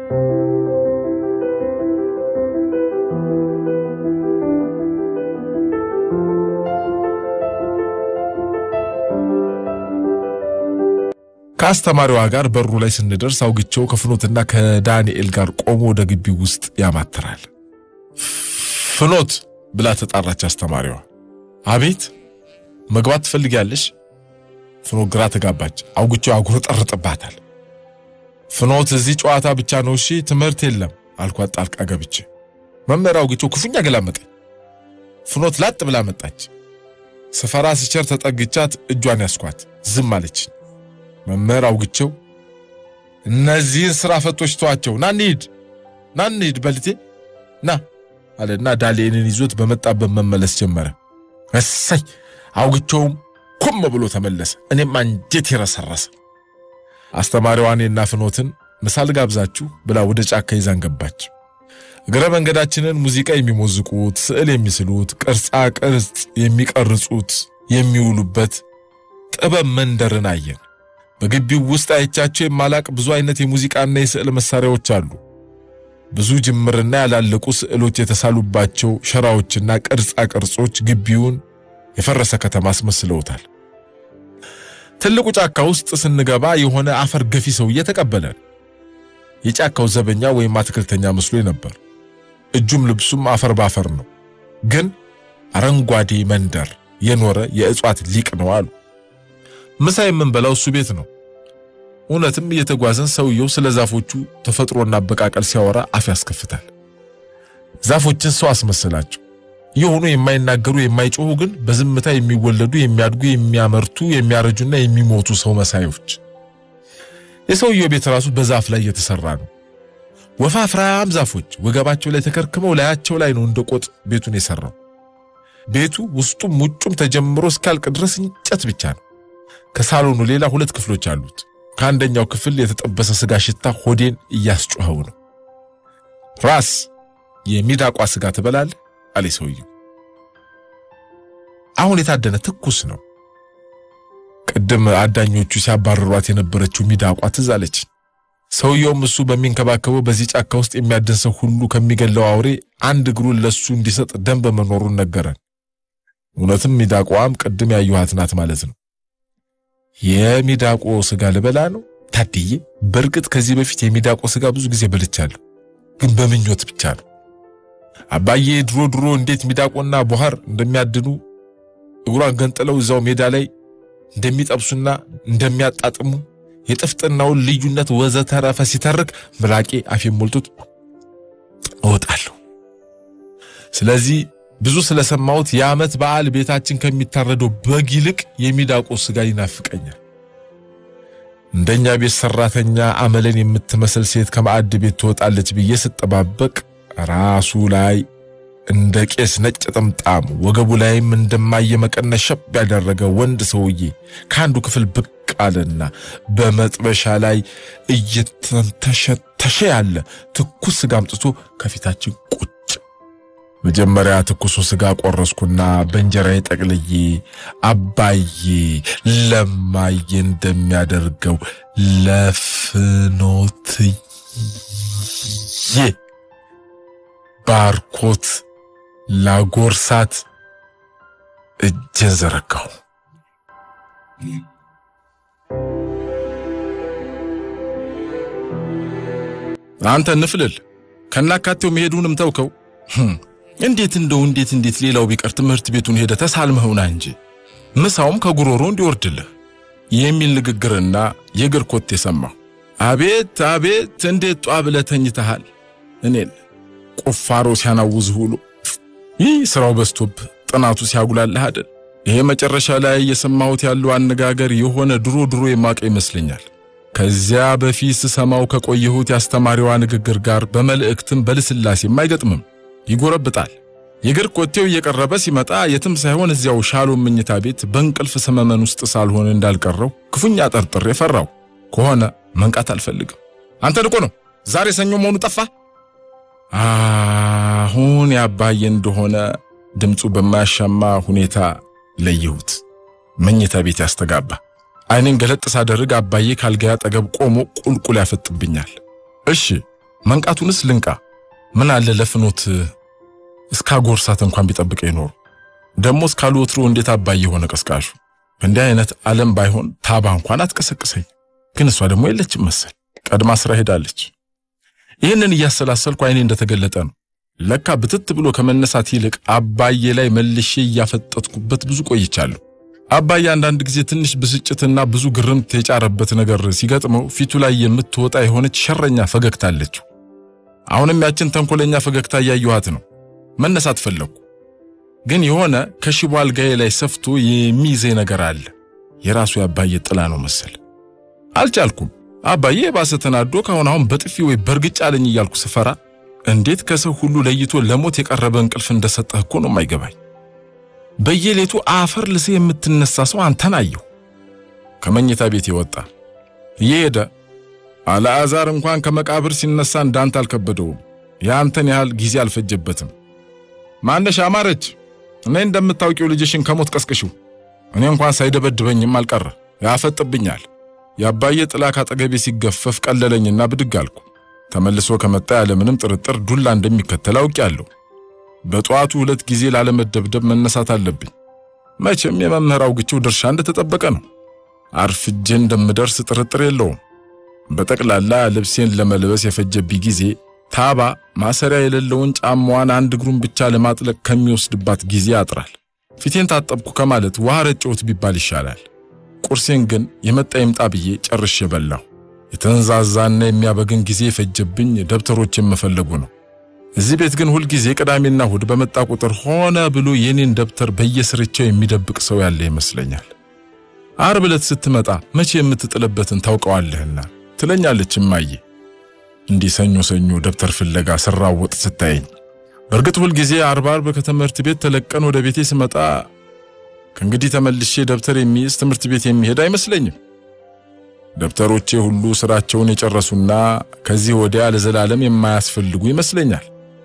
ከአስተማሪዋ ጋር በሩ ላይ ስንደርስ አውግቸው ከፍኖትና ከዳንኤል ጋር ቆሞ ወደ ግቢው ውስጥ ያማትራል። ፍኖት ብላ ተጣራች አስተማሪዋ። አቤት መግባት ትፈልጊያለሽ? ፍኖት ግራ ተጋባች። አውግቸው ያጉረጠርጥባታል። ፍኖት እዚህ ጨዋታ ብቻ ነው እሺ፣ ትምህርት የለም አልኳት ጣልቃ ገብቼ። መምህር አውግቸው ክፉኛ ገላመጠኝ። ፍኖት ላጥ ብላ መጣች። ስፈራ ስቸር ተጠግቻት እጇን ያስኳት። ዝም አለች። መምህር አውግቸው እነዚህን ስራ ፈቶች ተዋቸው፣ ና እንሂድ፣ ና እንሂድ በልቴ ና አለና ዳሌንን ይዞት በመጣበት መመለስ ጀመረ። እሰይ አውግቸውም ኮም ብሎ ተመለሰ። እኔም አንጀት የረሰረሰ። አስተማሪዋ እኔና ፍኖትን ምሳል ጋብዛችሁ ብላ ወደ ጫካ ይዛን ገባች። እግረ መንገዳችንን ሙዚቃ የሚሞዝቁት፣ ስዕል የሚስሉት፣ ቅርጻ ቅርጽ የሚቀርጹት የሚውሉበት ጥበብ መንደርን አየን። በግቢው ውስጥ አይቻቸው የማላቅ ብዙ አይነት የሙዚቃና የስዕል መሳሪያዎች አሉ። ብዙ ጅምርና ያላለቁ ስዕሎች የተሳሉባቸው ሸራዎችና ቅርጻ ቅርጾች ግቢውን የፈረሰ ከተማ አስመስለውታል። ትልቁ ጫካ ውስጥ ስንገባ የሆነ አፈር ገፊ ሰውዬ ተቀበለን። የጫካው ዘበኛ ወይም አትክልተኛ መስሎ ነበር። እጁም ልብሱም አፈር ባፈር ነው፣ ግን አረንጓዴ መንደር የኖረ የእጽዋት ሊቅ ነው አሉ። ምሳ የምንበላው እሱ ቤት ነው። እውነትም እየተጓዘን ሰውየው ስለ ዛፎቹ ተፈጥሮና አበቃቀል ሲያወራ አፍ ያስከፍታል። ዛፎችን ሰው አስመሰላቸው። የሆኑ የማይናገሩ የማይጮሁ ግን በዝምታ የሚወለዱ የሚያድጉ፣ የሚያመርቱ፣ የሚያረጁና የሚሞቱ ሰው መሳዮች። የሰውየው ቤት ራሱ በዛፍ ላይ የተሰራ ነው። ወፋፍራም ዛፎች ወገባቸው ላይ ተከርክመው ላያቸው ላይ ነው እንደ ቆጥ ቤቱን የሰራው። ቤቱ ውስጡም ውጩም ተጀምሮ እስካልቅ ድረስ እንጨት ብቻ ነው። ከሳሎኑ ሌላ ሁለት ክፍሎች አሉት። ከአንደኛው ክፍል የተጠበሰ ስጋ ሽታ ሆዴን እያስጮኸው ነው። ራስ የሚዳቋ ስጋ ትበላለህ? አለ ሰውየው። አሁን የታደነ ትኩስ ነው። ቅድም አዳኞቹ ሲያባረሯት የነበረችው ሚዳቋ ትዝ አለች። ሰውየውም እሱ በሚንከባከበው በዚህ ጫካ ውስጥ የሚያድን ሰው ሁሉ ከሚገለው አውሬ አንድ እግሩን ለሱ እንዲሰጥ ደንብ መኖሩን ነገረን። እውነትም ሚዳቋም ቅድም ያየኋት ናት ማለት ነው። የሚዳቆ ስጋ ልበላ ነው ታድዬ። በእርግጥ ከዚህ በፊት የሚዳቆ ስጋ ብዙ ጊዜ በልቻለሁ፣ ግን በምኞት ብቻ ነው። አባዬ ድሮ ድሮ እንዴት ሚዳቆና ቦሃር እንደሚያድኑ እግሯን ገንጥለው እዛው ሜዳ ላይ እንደሚጠብሱና እንደሚያጣጥሙ የጥፍጥናውን ልዩነት ወዘተረፈ ሲተርክ ምራቄ አፌን ሞልቶት እወጣለሁ። ስለዚህ ብዙ ስለሰማሁት የዓመት በዓል ቤታችን ከሚታረደው በግ ይልቅ የሚዳቆ ስጋ ይናፍቀኛል። እንደኛ ቤት ሰራተኛ አመለን የምትመስል ሴት ከማዕድ ቤት ትወጣለች ብዬ ስጠባበቅ ራሱ ላይ እንደ ቄስ ነጭ ጥምጣም ወገቡ ላይም እንደማየ መቀነት ሸብ ያደረገ ወንድ ሰውዬ ከአንዱ ክፍል ብቅ አለና በመጥበሻ ላይ እየተንተሸተሸ ያለ ትኩስ ስጋ አምጥቶ ከፊታችን ቁጭ መጀመሪያ ትኩሱ ስጋ ቆረስኩና በእንጀራዬ ጠቅልዬ አባዬ ለማዬ እንደሚያደርገው ለፍኖትዬ ባርኮት ላጎርሳት እጄን ዘረጋሁ። አንተ ንፍልል ከናካቴው መሄዱንም ተውከው። እንዴት እንደው እንዴት እንዴት ሌላው ቢቀር ትምህርት ቤቱን ሄደ ተሳልመውና እንጂ ምሳውም ከጉሮሮ እንዲወርድልህ የሚል ንግግርና የእግር ኮቴ ሰማሁ። አቤት አቤት እንዴት ጧ ብለህ ተኝተሃል። እኔን ቁፋሮ ሲያናውዝህ ውሎ ይህ ስራው በዝቶብ ጥናቱ ሲያጉላልህ አይደል? ይሄ መጨረሻ ላይ የሰማሁት ያለው አነጋገር የሆነ ድሮ ድሮ የማቀ ይመስለኛል። ከዚያ በፊት ስሰማው ከቆየሁት የአስተማሪዋ ንግግር ጋር በመልእክትም በልስላሴም አይገጥምም። ይጎረብጣል። የእግር ኮቴው እየቀረበ ሲመጣ የትም ሳይሆን እዚያው ሻሎም መኝታ ቤት በእንቅልፍ ሰመመን ውስጥ ሳልሆን እንዳልቀረው ክፉኛ ጠርጥሬ ፈራው። ከሆነ መንቃት አልፈልግም። አንተ ንቆ ነው ዛሬ ሰኞ መሆኑ ጠፋ። አሁን ያባዬ እንደሆነ ድምፁ በማያሻማ ሁኔታ ለየሁት። መኝታ ቤት ያስተጋባ። አይኔን ገለጥ ሳደርግ አባዬ ካልጋዬ አጠገብ ቆሞ ቁልቁል ያፈጥብኛል። እሺ መንቃቱንስ ልንቃ። ምን አለ ለፍኖት እስካጎርሳት እንኳን ቢጠብቀ ይኖሩ። ደግሞ እስካሉ ወትሮ እንዴት አባይ የሆነ ቀስቃሹ በእንዲህ አይነት ዓለም ባይሆን ታባ እንኳን አትቀሰቅሰኝ። ግን እሷ ደግሞ የለችም መሰል ቀድማ ስራ ሄዳለች። ይህንን እያሰላሰልኩ አይኔ እንደተገለጠ ነው። ለካ ብትት ብሎ ከመነሳት ይልቅ አባዬ ላይ መልሼ እያፈጠጥኩበት ብዙ ቆይቻለሁ። አባዬ አንዳንድ ጊዜ ትንሽ ብስጭትና ብዙ ግርምት የጫረበት ነገር ሲገጥመው ፊቱ ላይ የምትወጣ የሆነች ሸረኛ ፈገግታ አለችው። አሁንም ያችን ተንኮለኛ ፈገግታ እያየኋት ነው። መነሳት ፈለግኩ፣ ግን የሆነ ከሽቦ አልጋዬ ላይ ሰፍቶ የሚይዘኝ ነገር አለ። የራሱ የአባዬ ጥላ ነው መሰል። አልቻልኩም። አባዬ የባሰ ተናዶ ካሁን አሁን በጥፊ ወይ በእርግጫ አለኝ እያልኩ ስፈራ እንዴት ከሰው ሁሉ ለይቶ ለሞት የቀረበ እንቅልፍ እንደሰጠህ እኮ ነው የማይገባኝ። በየሌቱ አፈር ልሴ የምትነሳ ሰው አንተን አየሁ። ከመኝታ ቤት የወጣ እየሄደ አልዓዛር እንኳን ከመቃብር ሲነሳ እንዳንተ አልከበደውም። የአንተን ያህል ጊዜ አልፈጀበትም። ማነሽ አማረች፣ እኔ እንደምታውቂው ልጅሽን ከሞት ቀስቅሽው። እኔ እንኳን ሳይደበድበኝም አልቀረ ያፈጥብኛል። የአባዬ ጥላ ካጠገቤ ሲገፈፍ ቀለለኝና ብድግ አልኩ። ተመልሶ ከመጣ ያለምንም ጥርጥር ዱላ እንደሚከተል አውቄአለሁ። በጠዋቱ ሁለት ጊዜ ላለመደብደብ መነሳት አለብኝ። መቼም የመምህር አውግቸው ድርሻ እንደተጠበቀ ነው። አርፍጄ እንደምደርስ ጥርጥር የለውም። በጠቅላላ ልብሴን ለመልበስ የፈጀብኝ ጊዜ ታባ ማሰሪያ የሌለውን ጫማዋን አንድ እግሩን ብቻ ለማጥለቅ ከሚወስድባት ጊዜ ያጥራል። ፊቴን ታጠብኩ ከማለት ውሃ ረጨሁት ቢባል ይሻላል። ቁርሴን ግን የመጣ ይምጣ ብዬ ጨርሼ በላሁ። የተንዛዛና የሚያበግን ጊዜ የፈጀብኝ ደብተሮች የመፈለጉ ነው። እዚህ ቤት ግን ሁልጊዜ ቅዳሜና እሁድ በመጣ ቁጥር ሆነ ብሎ የኔን ደብተር በየስርቻው የሚደብቅ ሰው ያለ ይመስለኛል። ዓርብ ዕለት ስትመጣ መቼ የምትጥልበትን ታውቀዋለህና ትለኛለች እማዬ። እንዲህ ሰኞ ሰኞ ደብተር ፍለጋ ስራወጥ ስታየኝ፣ በእርግጥ ሁልጊዜ ዓርብ ዓርብ ከትምህርት ቤት ተለቀን ወደ ቤቴ ስመጣ ከእንግዲህ ተመልሼ ደብተር የሚይዝ ትምህርት ቤት የሚሄድ አይመስለኝም። ደብተሮቼ ሁሉ ስራቸውን የጨረሱና ከዚህ ወዲያ ለዘላለም የማያስፈልጉ ይመስለኛል።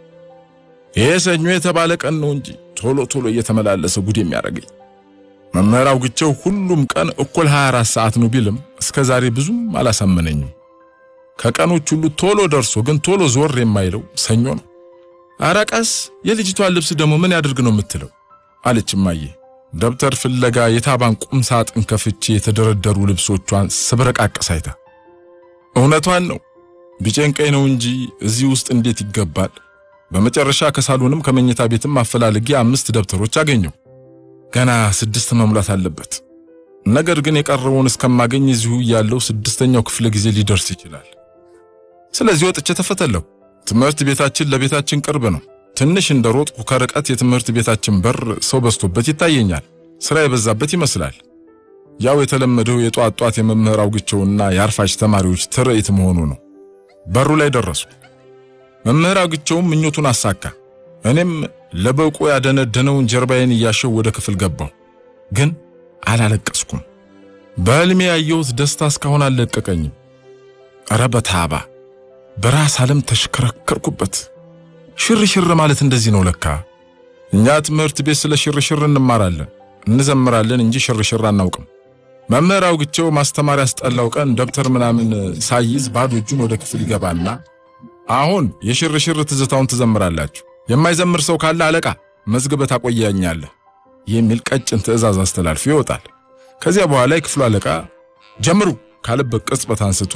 ይሄ ሰኞ የተባለ ቀን ነው እንጂ ቶሎ ቶሎ እየተመላለሰ ጉድ የሚያደርገኝ መምህር አውግቸው ሁሉም ቀን እኩል 24 ሰዓት ነው ቢልም እስከ ዛሬ ብዙም አላሳመነኝም። ከቀኖች ሁሉ ቶሎ ደርሶ ግን ቶሎ ዞር የማይለው ሰኞ ነው። ኧረ ቀስ የልጅቷን ልብስ ደግሞ ምን ያድርግ ነው የምትለው አለች እማዬ። ደብተር ፍለጋ የታባን ቁም ሳጥን ከፍቼ የተደረደሩ ልብሶቿን ስብረቃቀስ አይታ እውነቷን ነው ቢጨንቀኝ ነው እንጂ እዚህ ውስጥ እንዴት ይገባል። በመጨረሻ ከሳሎንም ከመኝታ ቤትም አፈላልጌ አምስት ደብተሮች አገኘው። ገና ስድስት መሙላት አለበት። ነገር ግን የቀረበውን እስከማገኝ እዚሁ ያለው ስድስተኛው ክፍለ ጊዜ ሊደርስ ይችላል። ስለዚህ ወጥቼ ተፈተለኩ። ትምህርት ቤታችን ለቤታችን ቅርብ ነው። ትንሽ እንደ ሮጥኩ ከርቀት የትምህርት ቤታችን በር ሰው በዝቶበት ይታየኛል። ስራ የበዛበት ይመስላል። ያው የተለመደው የጧት ጧት የመምህር አውግቸውና የአርፋጅ ተማሪዎች ትርኢት መሆኑ ነው። በሩ ላይ ደረሱ። መምህር አውግቸውም ምኞቱን አሳካ። እኔም ለበቆ ያደነደነውን ጀርባዬን እያሸው ወደ ክፍል ገባሁ። ግን አላለቀስኩም። በሕልሜ ያየሁት ደስታ እስካሁን አልለቀቀኝም። ኧረ በታባ በራስ ዓለም ተሽከረከርኩበት። ሽርሽር ማለት እንደዚህ ነው ለካ። እኛ ትምህርት ቤት ስለ ሽርሽር እንማራለን፣ እንዘምራለን እንጂ ሽርሽር አናውቅም። መምህር አውግቸው ማስተማር ያስጠላው ቀን ደብተር ምናምን ሳይዝ ባዶ እጁን ወደ ክፍል ይገባና አሁን የሽርሽር ትዝታውን ትዘምራላችሁ፣ የማይዘምር ሰው ካለ አለቃ መዝግበህ ታቆያኛለህ የሚል ቀጭን ትዕዛዝ አስተላልፎ ይወጣል። ከዚያ በኋላ የክፍሉ አለቃ ጀምሩ ካለበት ቅጽበት አንስቶ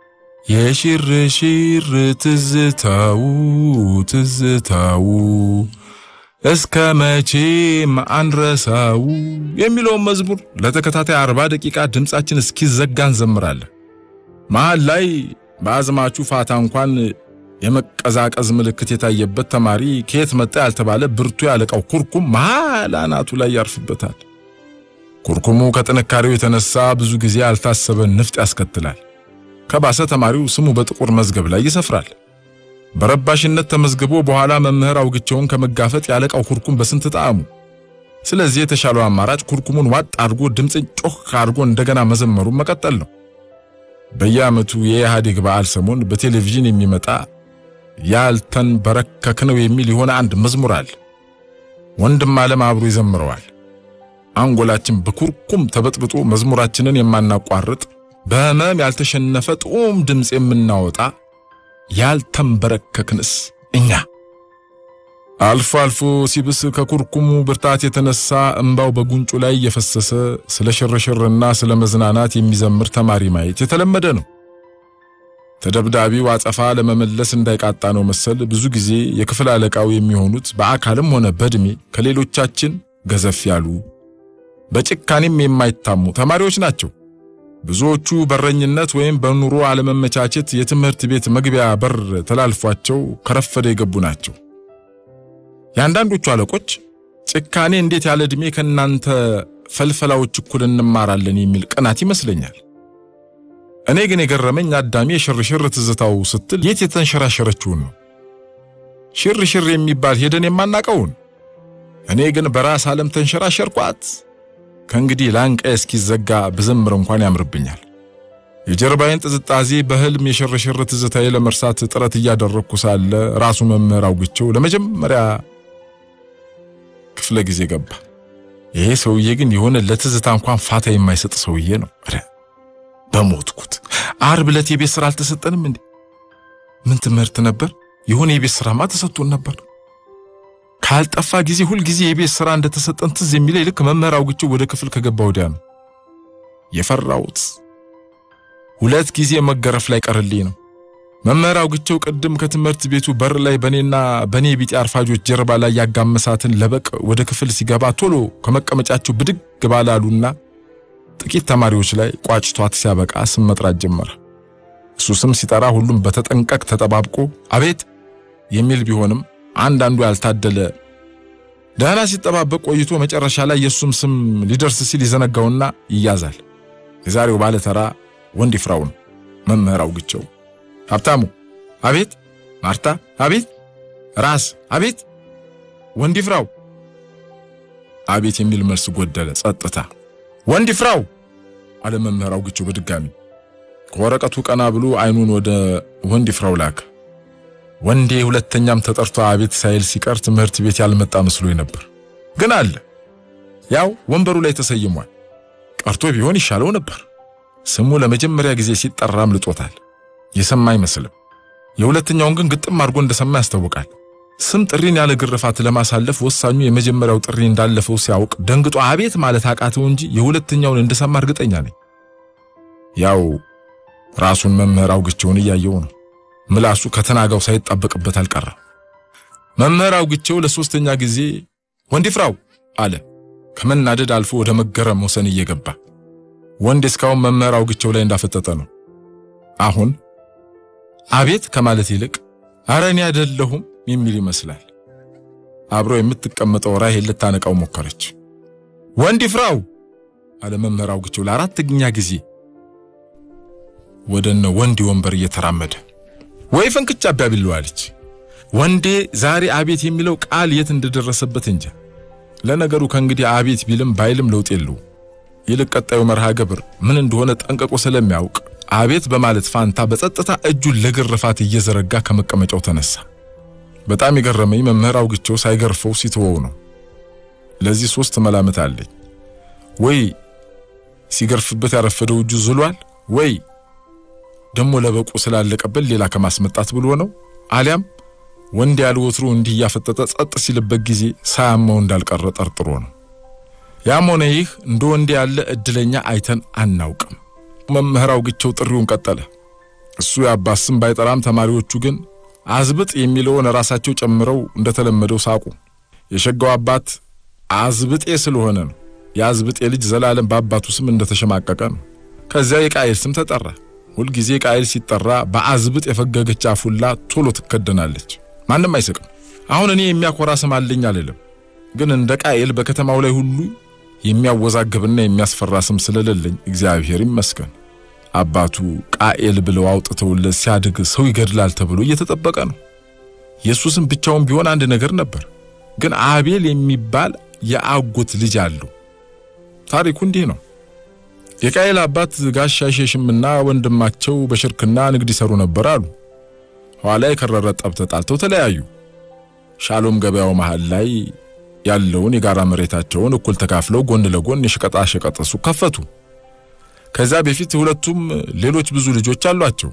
የሽርሽር ትዝታው ትዝታው እስከ መቼም አንረሳው የሚለውን መዝሙር ለተከታታይ አርባ ደቂቃ ድምፃችን እስኪዘጋ እንዘምራለን። መሃል ላይ በአዝማቹ ፋታ እንኳን የመቀዛቀዝ ምልክት የታየበት ተማሪ ከየት መጣ ያልተባለ ብርቱ ያለቃው ኩርኩም መሃል አናቱ ላይ ያርፍበታል። ኩርኩሙ ከጥንካሬው የተነሳ ብዙ ጊዜ ያልታሰበ ንፍጥ ያስከትላል። ከባሰ ተማሪው ስሙ በጥቁር መዝገብ ላይ ይሰፍራል። በረባሽነት ተመዝግቦ በኋላ መምህር አውግቸውን ከመጋፈጥ ያለቃው ኩርኩም በስንት ጣዕሙ። ስለዚህ የተሻለው አማራጭ ኩርኩሙን ዋጥ አድርጎ ድምፅን ጮክ አድርጎ እንደገና መዘመሩን መቀጠል ነው። በየዓመቱ የኢህአዴግ በዓል ሰሞን በቴሌቪዥን የሚመጣ ያልተንበረከክ ነው የሚል የሆነ አንድ መዝሙር አለ። ወንድም ዓለም አብሮ ይዘምረዋል። አንጎላችን በኩርኩም ተበጥብጦ መዝሙራችንን የማናቋርጥ በህመም ያልተሸነፈ ጡም ድምፅ የምናወጣ ያልተንበረከክንስ እኛ? አልፎ አልፎ ሲብስ ከኩርኩሙ ብርታት የተነሳ እንባው በጉንጩ ላይ እየፈሰሰ ስለ ሽርሽርና ስለ መዝናናት የሚዘምር ተማሪ ማየት የተለመደ ነው። ተደብዳቢው አጸፋ ለመመለስ እንዳይቃጣ ነው መሰል ብዙ ጊዜ የክፍል አለቃው የሚሆኑት በአካልም ሆነ በዕድሜ ከሌሎቻችን ገዘፍ ያሉ በጭካኔም የማይታሙ ተማሪዎች ናቸው። ብዙዎቹ በረኝነት ወይም በኑሮ አለመመቻቸት የትምህርት ቤት መግቢያ በር ተላልፏቸው ከረፈደ የገቡ ናቸው። የአንዳንዶቹ አለቆች ጭካኔ እንዴት ያለ ዕድሜ ከእናንተ ፈልፈላዎች እኩል እንማራለን የሚል ቅናት ይመስለኛል። እኔ ግን የገረመኝ አዳሚ የሽርሽር ትዝታው ስትል የት የተንሸራሸረችውን ነው። ሽርሽር የሚባል ሄደን የማናቀውን እኔ ግን በራስ ዓለም ተንሸራሸርኳት። ከእንግዲህ ላንቃዬ እስኪዘጋ ብዘምር እንኳን ያምርብኛል። የጀርባዬን ጥዝጣዜ በህልም የሽርሽር ትዝታዬ ለመርሳት ጥረት እያደረግኩ ሳለ ራሱ መምህር አውግቸው ለመጀመሪያ ክፍለ ጊዜ ገባ። ይሄ ሰውዬ ግን የሆነ ለትዝታ እንኳን ፋታ የማይሰጥ ሰውዬ ነው። ኧረ በሞትኩት! ዓርብ ዕለት የቤት ስራ አልተሰጠንም እንዴ? ምን ትምህርት ነበር? የሆነ የቤት ስራማ ተሰጥቶን ነበር። ካልጠፋ ጊዜ ሁል ጊዜ የቤት ስራ እንደተሰጠን ትዝ የሚለኝ ልክ መምህር አውግቸው ወደ ክፍል ከገባ ወዲያ ነው። የፈራሁት ሁለት ጊዜ መገረፍ ላይ ቀርልኝ ነው። መምህር አውግቸው ቅድም ከትምህርት ቤቱ በር ላይ በኔና በኔ ቢጤ አርፋጆች ጀርባ ላይ ያጋመሳትን ለበቅ ወደ ክፍል ሲገባ ቶሎ ከመቀመጫቸው ብድግ ባላሉና ጥቂት ተማሪዎች ላይ ቋጭቷት ሲያበቃ ስም መጥራት ጀመረ። እሱ ስም ሲጠራ ሁሉም በተጠንቀቅ ተጠባብቆ አቤት የሚል ቢሆንም አንዳንዱ ያልታደለ ደህና ሲጠባበቅ ቆይቶ መጨረሻ ላይ የእሱም ስም ሊደርስ ሲል ይዘነጋውና ይያዛል። የዛሬው ባለተራ ወንድ ይፍራው ነው። መምህር አውግቸው ሀብታሙ አቤት፣ ማርታ አቤት፣ ራስ አቤት፣ ወንድ ይፍራው አቤት የሚል መልስ ጎደለ። ጸጥታ። ወንድ ይፍራው አለ መምህር አውግቸው በድጋሚ ከወረቀቱ ቀና ብሎ አይኑን ወደ ወንድ ይፍራው ላከ። ወንዴ ሁለተኛም ተጠርቶ አቤት ሳይል ሲቀር ትምህርት ቤት ያልመጣ መስሎኝ ነበር። ግን አለ። ያው ወንበሩ ላይ ተሰይሟል። ቀርቶ ቢሆን ይሻለው ነበር። ስሙ ለመጀመሪያ ጊዜ ሲጠራ አምልጦታል። የሰማ አይመስልም። የሁለተኛውን ግን ግጥም አድርጎ እንደሰማ ያስታውቃል። ስም ጥሪን ያለ ግርፋት ለማሳለፍ ወሳኙ የመጀመሪያው ጥሪ እንዳለፈው ሲያውቅ ደንግጦ አቤት ማለት አቃተው እንጂ የሁለተኛውን እንደሰማ እርግጠኛ ነኝ። ያው ራሱን መምህር አውግቸውን እያየው ነው። ምላሱ ከተናጋው ሳይጣበቅበት አልቀረም። መምህር አውግቸው ለሶስተኛ ጊዜ ወንድ ይፍራው አለ። ከመናደድ አልፎ ወደ መገረም ወሰን እየገባ ወንድ እስካሁን መምህር አውግቸው ላይ እንዳፈጠጠ ነው። አሁን አቤት ከማለት ይልቅ አረ እኔ አይደለሁም የሚል ይመስላል። አብሮ የምትቀመጠው ራሄል ልታነቃው ሞከረች። ወንድ ይፍራው አለ መምህር አውግቸው ለአራተኛ ጊዜ ወደነ ወንድ ወንበር እየተራመደ ወይ ፈንክቻ አባቢል አለች። ወንዴ ዛሬ አቤት የሚለው ቃል የት እንደደረሰበት እንጃ። ለነገሩ ከእንግዲህ አቤት ቢልም ባይልም ለውጥ የለው። ይልቅ ቀጣዩ መርሃ ግብር ምን እንደሆነ ጠንቀቆ ስለሚያውቅ አቤት በማለት ፋንታ በጸጥታ እጁን ለግርፋት እየዘረጋ ከመቀመጫው ተነሳ። በጣም የገረመኝ መምህር አውግቸው ሳይገርፈው ሲተወው ነው። ለዚህ ሶስት መላምት አለኝ። ወይ ሲገርፍበት ያረፈደው እጁ ዝሏል፣ ወይ ደሞ ለበቁ ስላለቀበት ሌላ ከማስመጣት ብሎ ነው፣ አሊያም ወንድ ያለ ወትሮ እንዲህ እያፈጠጠ ጸጥ ሲልበት ጊዜ ሳያመው እንዳልቀረ ጠርጥሮ ነው። ያም ሆነ ይህ እንደ ወንድ ያለ እድለኛ አይተን አናውቅም። መምህር አውግቸው ጥሪውን ቀጠለ። እሱ የአባት ስም ባይጠራም ተማሪዎቹ ግን አዝብጥ የሚለውን ራሳቸው ጨምረው እንደተለመደው ሳቁ። የሸጋው አባት አዝብጤ ስለሆነ ነው። የአዝብጤ ልጅ ዘላለም በአባቱ ስም እንደተሸማቀቀ ነው። ከዚያ የቃየል ስም ተጠራ። ሁልጊዜ ቃየል ሲጠራ በአዝብጥ የፈገገች አፉላ ቶሎ ትከደናለች። ማንም አይስቅም። አሁን እኔ የሚያኮራ ስም አለኝ አልልም፣ ግን እንደ ቃየል በከተማው ላይ ሁሉ የሚያወዛግብና የሚያስፈራ ስም ስለሌለኝ እግዚአብሔር ይመስገን። አባቱ ቃኤል ብለው አውጥተውለት ሲያድግ ሰው ይገድላል ተብሎ እየተጠበቀ ነው። የእሱ ስም ብቻውን ቢሆን አንድ ነገር ነበር፣ ግን አቤል የሚባል የአጎት ልጅ አለው። ታሪኩ እንዲህ ነው። የቃኤል አባት ጋሻ ሼሽምና ወንድማቸው በሽርክና ንግድ ይሰሩ ነበር አሉ። ኋላ የከረረ ጠብ ተጣልተው ተለያዩ። ሻሎም ገበያው መሃል ላይ ያለውን የጋራ መሬታቸውን እኩል ተካፍለው ጎን ለጎን የሸቀጣ ሸቀጥ ሱቅ ከፈቱ። ከዛ በፊት ሁለቱም ሌሎች ብዙ ልጆች አሏቸው።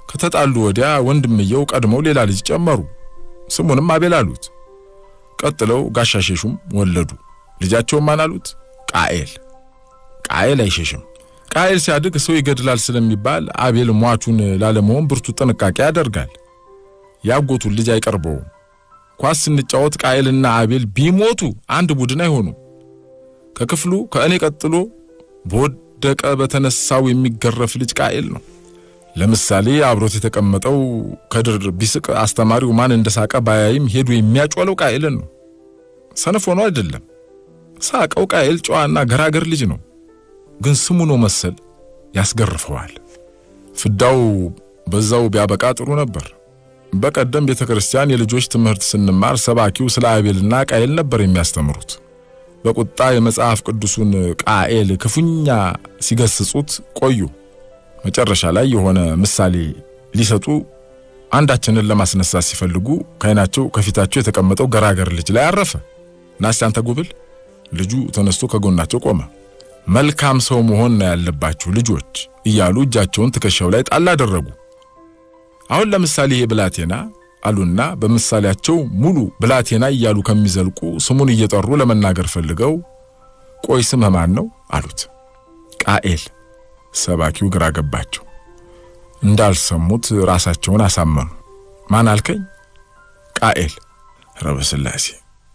ከተጣሉ ወዲያ ወንድምየው ቀድመው ሌላ ልጅ ጨመሩ። ስሙንም አቤል አሉት። ቀጥለው ጋሻሸሹም ወለዱ። ልጃቸውም ማን አሉት? ቃኤል። ቃኤል አይሸሽም። ቃኤል ሲያድግ ሰው ይገድላል ስለሚባል አቤል ሟቹን ላለመሆን ብርቱ ጥንቃቄ ያደርጋል። ያጎቱን ልጅ አይቀርበውም። ኳስ ስንጫወት ቃኤልና አቤል ቢሞቱ አንድ ቡድን አይሆኑ። ከክፍሉ ከእኔ ቀጥሎ በወደቀ በተነሳው የሚገረፍ ልጅ ቃኤል ነው። ለምሳሌ አብሮት የተቀመጠው ከድር ቢስቅ አስተማሪው ማን እንደሳቀ ባያይም ሄዱ የሚያጮለው ቃኤልን ነው። ሰነፍ ሆኖ አይደለም። ሳቀው ቃኤል ጨዋና ገራገር ልጅ ነው። ግን ስሙ ነው መሰል ያስገርፈዋል። ፍዳው በዛው ቢያበቃ ጥሩ ነበር። በቀደም ቤተ ክርስቲያን የልጆች ትምህርት ስንማር ሰባኪው ስለ አቤልና ቃኤል ነበር የሚያስተምሩት። በቁጣ የመጽሐፍ ቅዱሱን ቃኤል ክፉኛ ሲገስጹት ቆዩ። መጨረሻ ላይ የሆነ ምሳሌ ሊሰጡ አንዳችንን ለማስነሳት ሲፈልጉ ከዓይናቸው ከፊታቸው የተቀመጠው ገራገር ልጅ ላይ አረፈ። ናስቲ አንተ ጉብል። ልጁ ተነስቶ ከጎናቸው ቆመ። መልካም ሰው መሆን ነው ያለባችሁ ልጆች እያሉ እጃቸውን ትከሻው ላይ ጣል አደረጉ። አሁን ለምሳሌ ይሄ ብላቴና አሉና በምሳሌያቸው ሙሉ ብላቴና እያሉ ከሚዘልቁ ስሙን እየጠሩ ለመናገር ፈልገው ቆይ ስምህ ማን ነው አሉት። ቃኤል። ሰባኪው ግራ ገባቸው። እንዳልሰሙት ራሳቸውን አሳመኑ። ማን አልከኝ? ቃኤል። ረበስላሴ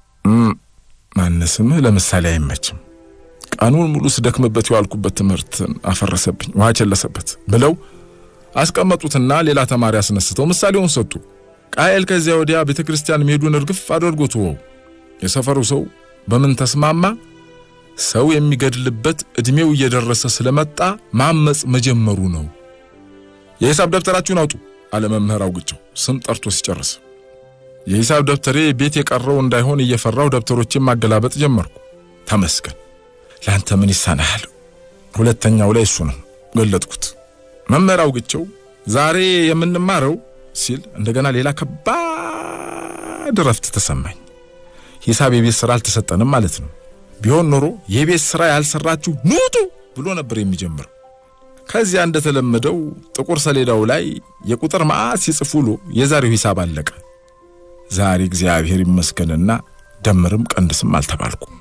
ማን ስምህ ለምሳሌ አይመችም። ቀኑን ሙሉ ስደክምበት የዋልኩበት ትምህርት አፈረሰብኝ፣ ውሃ ቸለሰበት ብለው አስቀመጡትና ሌላ ተማሪ አስነስተው ምሳሌውን ሰጡ። ቃኤል ከዚያ ወዲያ ቤተ ክርስቲያን መሄዱን እርግፍ አድርጎ ተወው። የሰፈሩ ሰው በምን ተስማማ? ሰው የሚገድልበት ዕድሜው እየደረሰ ስለመጣ ማመጽ መጀመሩ ነው። የሂሳብ ደብተራችሁን አውጡ አለ መምህር አውግቸው ስም ጠርቶ ሲጨርስ። የሂሳብ ደብተሬ ቤት የቀረው እንዳይሆን እየፈራው ደብተሮችን ማገላበጥ ጀመርኩ። ተመስገን ለአንተ ምን ይሳናሃል? ሁለተኛው ላይ እሱ ነው ገለጥኩት። መምህር አውግቸው ዛሬ የምንማረው ሲል እንደገና ሌላ ከባድ እረፍት ተሰማኝ። ሂሳብ የቤት ስራ አልተሰጠንም ማለት ነው። ቢሆን ኖሮ የቤት ስራ ያልሰራችሁ ኑጡ ብሎ ነበር የሚጀምረው። ከዚያ እንደተለመደው ጥቁር ሰሌዳው ላይ የቁጥር መዓት ሲጽፍ ውሎ የዛሬው ሂሳብ አለቀ። ዛሬ እግዚአብሔር ይመስገንና ደምርም ቀንድስም አልተባልኩም።